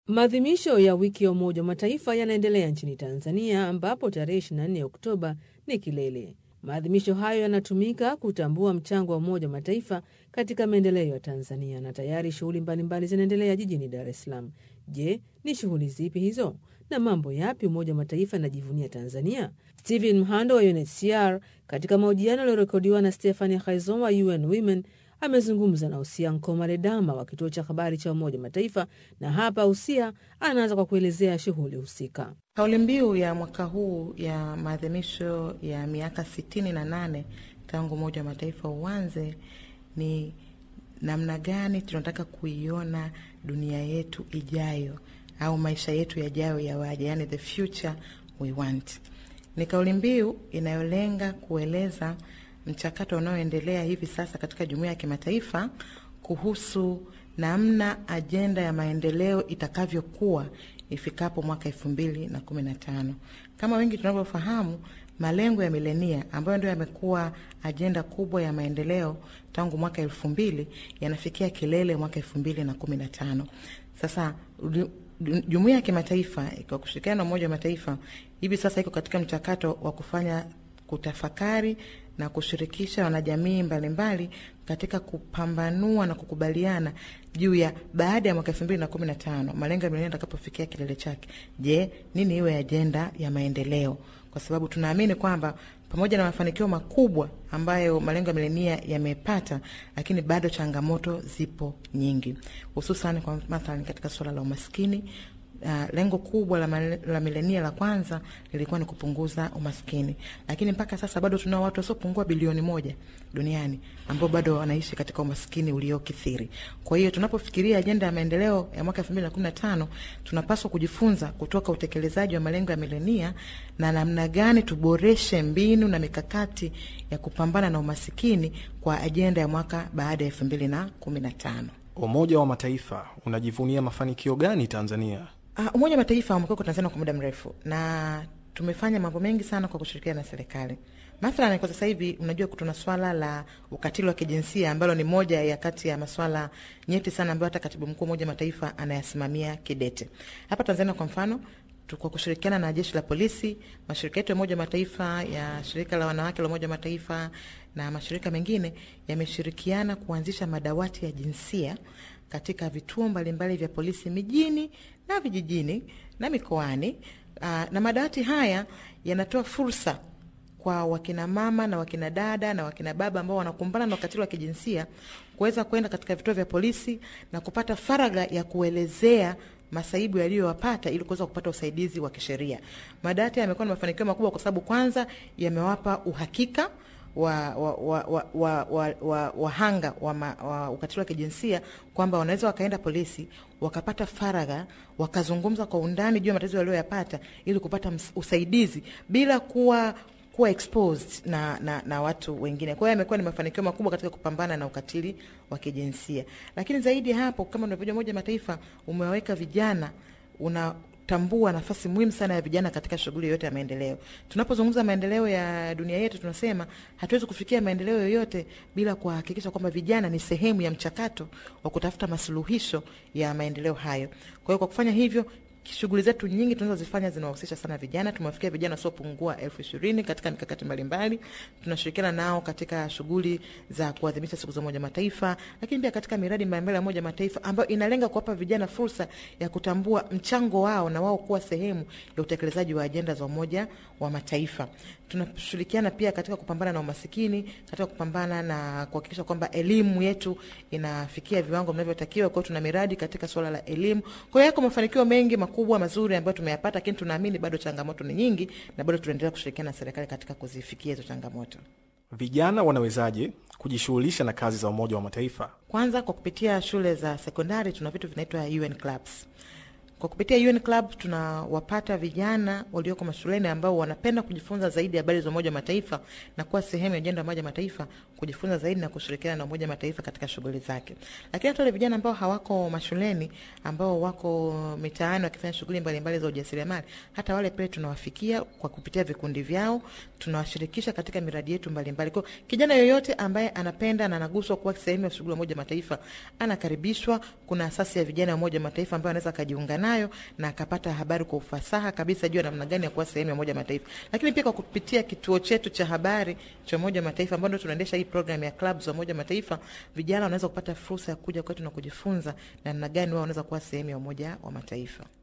Maadhimisho ya wiki ya Umoja wa Mataifa yanaendelea nchini Tanzania, ambapo tarehe 24 Oktoba ni kilele. Maadhimisho hayo yanatumika kutambua mchango wa Umoja wa Mataifa katika maendeleo ya Tanzania, na tayari shughuli mbalimbali zinaendelea jijini Dar es Salaam. Je, ni shughuli zipi hizo na mambo yapi Umoja wa Mataifa inajivunia Tanzania? Stephen Mhando wa UNHCR katika mahojiano yaliyorekodiwa na Stephanie Haizon wa UN Women amezungumza na Usia Nkomale Dama wa kituo cha habari cha Umoja wa Mataifa, na hapa Usia anaanza kwa kuelezea shughuli husika. Kauli mbiu ya mwaka huu ya maadhimisho ya miaka sitini na nane tangu Umoja wa Mataifa uanze ni namna gani tunataka kuiona dunia yetu ijayo au maisha yetu yajayo yawaje, yani the future we want. Ni kauli mbiu inayolenga kueleza mchakato unaoendelea hivi sasa katika jumuiya ya kimataifa kuhusu namna ajenda ya maendeleo itakavyokuwa ifikapo mwaka elfu mbili na kumi na tano. Kama wengi tunavyofahamu, malengo ya milenia ambayo ndio yamekuwa ajenda kubwa ya maendeleo tangu mwaka elfu mbili yanafikia kilele mwaka elfu mbili na kumi na tano. Sasa jumuiya ya kimataifa kwa kushirikiana na Umoja wa Mataifa hivi sasa iko katika mchakato wa kufanya kutafakari na kushirikisha wanajamii mbalimbali katika kupambanua na kukubaliana juu ya baada ya mwaka elfu mbili na kumi na tano malengo ya milenia atakapofikia kilele chake, je, nini iwe ajenda ya maendeleo? Kwa sababu tunaamini kwamba pamoja na mafanikio makubwa ambayo malengo ya milenia yamepata, lakini bado changamoto zipo nyingi, hususan kwa mathalan katika suala la umaskini. Uh, lengo kubwa la, la milenia la kwanza lilikuwa ni kupunguza umaskini, lakini mpaka sasa bado tunao watu wasiopungua bilioni moja duniani ambao bado wanaishi katika umaskini uliokithiri. Kwa hiyo tunapofikiria ajenda ya maendeleo ya mwaka 2015 tunapaswa kujifunza kutoka utekelezaji wa malengo ya milenia na namna gani tuboreshe mbinu na mikakati ya kupambana na umasikini kwa ajenda ya mwaka baada ya 2015. Umoja wa Mataifa unajivunia mafanikio gani Tanzania? Uh, Umoja wa Mataifa umekuwa kwa Tanzania kwa muda mrefu na tumefanya mambo mengi sana kwa kushirikiana na serikali. Mathalan, kwa sasa hivi unajua tuna swala la ukatili wa kijinsia ambalo ni moja ya kati ya maswala nyeti sana ambayo hata katibu mkuu wa Umoja wa Mataifa anayasimamia kidete. Hapa Tanzania kwa mfano kwa kushirikiana na jeshi la polisi, mashirika yetu ya Umoja wa Mataifa, ya shirika la wanawake la Umoja wa Mataifa na mashirika mengine yameshirikiana kuanzisha madawati ya jinsia katika vituo mbalimbali vya polisi mijini na vijijini na mikoani. Aa, na madawati haya yanatoa fursa kwa wakina mama na wakina dada na wakina baba ambao wanakumbana na ukatili wa kijinsia kuweza kwenda katika vituo vya polisi na kupata faragha ya kuelezea masaibu yaliyowapata ili kuweza kupata usaidizi wa kisheria. Madawati yamekuwa na mafanikio makubwa kwa sababu kwanza yamewapa uhakika wa wahanga wa, wa, wa, wa, wa, wa, wa, wa ukatili wa kijinsia kwamba wanaweza wakaenda polisi wakapata faragha wakazungumza kwa undani juu ya matatizo walioyapata ili kupata usaidizi bila kuwa kuwa exposed na, na, na watu wengine. Kwa hiyo amekuwa ni mafanikio makubwa katika kupambana na ukatili wa kijinsia, lakini zaidi ya hapo, kama unavyojua, Umoja wa Mataifa umewaweka vijana una tambua nafasi muhimu sana ya vijana katika shughuli yoyote ya maendeleo. Tunapozungumza maendeleo ya dunia yetu, tunasema hatuwezi kufikia maendeleo yoyote bila kuhakikisha kwamba vijana ni sehemu ya mchakato wa kutafuta masuluhisho ya maendeleo hayo. Kwa hiyo kwa kufanya hivyo shughuli zetu nyingi tunazozifanya zinawahusisha sana vijana. Tumewafikia vijana wasiopungua elfu ishirini katika mikakati mbalimbali. Tunashirikiana nao katika shughuli za kuadhimisha siku za Umoja Mataifa, lakini pia katika miradi mbalimbali ya Umoja Mataifa ambayo inalenga kuwapa vijana fursa ya kutambua mchango wao na wao kuwa sehemu ya utekelezaji wa ajenda za Umoja wa Mataifa. Tunashirikiana pia katika kupambana na umasikini, katika kupambana na kuhakikisha kwamba elimu yetu inafikia viwango vinavyotakiwa. Kwa hiyo tuna miradi katika suala la elimu. Kwa hiyo yako mafanikio mengi makubwa mazuri ambayo tumeyapata, lakini tunaamini bado changamoto ni nyingi, na bado tunaendelea kushirikiana na serikali katika kuzifikia hizo changamoto. Vijana wanawezaje kujishughulisha na kazi za Umoja wa Mataifa? Kwanza, kwa kupitia shule za sekondari tuna vitu vinaitwa UN clubs. Kwa kupitia UN Club tunawapata vijana walioko mashuleni ambao wanapenda kujifunza zaidi habari za Umoja wa Mataifa na kuwa sehemu ya ajenda ya Umoja wa Mataifa, kujifunza zaidi na kushirikiana na Umoja wa Mataifa katika shughuli zake. Lakini hata wale vijana ambao hawako mashuleni, ambao wako mitaani wakifanya shughuli mbalimbali za ujasiriamali, hata wale pia tunawafikia kwa kupitia vikundi vyao, tunawashirikisha katika miradi yetu mbalimbali. Kwa kijana yoyote ambaye anapenda na anaguswa kuwa sehemu ya shughuli ya Umoja wa Mataifa anakaribishwa. Kuna asasi ya vijana ya Umoja wa Mataifa ambayo anaweza akajiunga nayo nayo na akapata habari kwa ufasaha kabisa juu ya namna gani ya kuwa sehemu ya Umoja wa Mataifa. Lakini pia kwa kupitia kituo chetu cha habari cha Umoja wa Mataifa ambao ndio tunaendesha hii program ya clubs za Umoja wa Mataifa, vijana wanaweza kupata fursa ya kuja kwetu na kujifunza namna gani wao wanaweza kuwa sehemu ya Umoja wa Mataifa.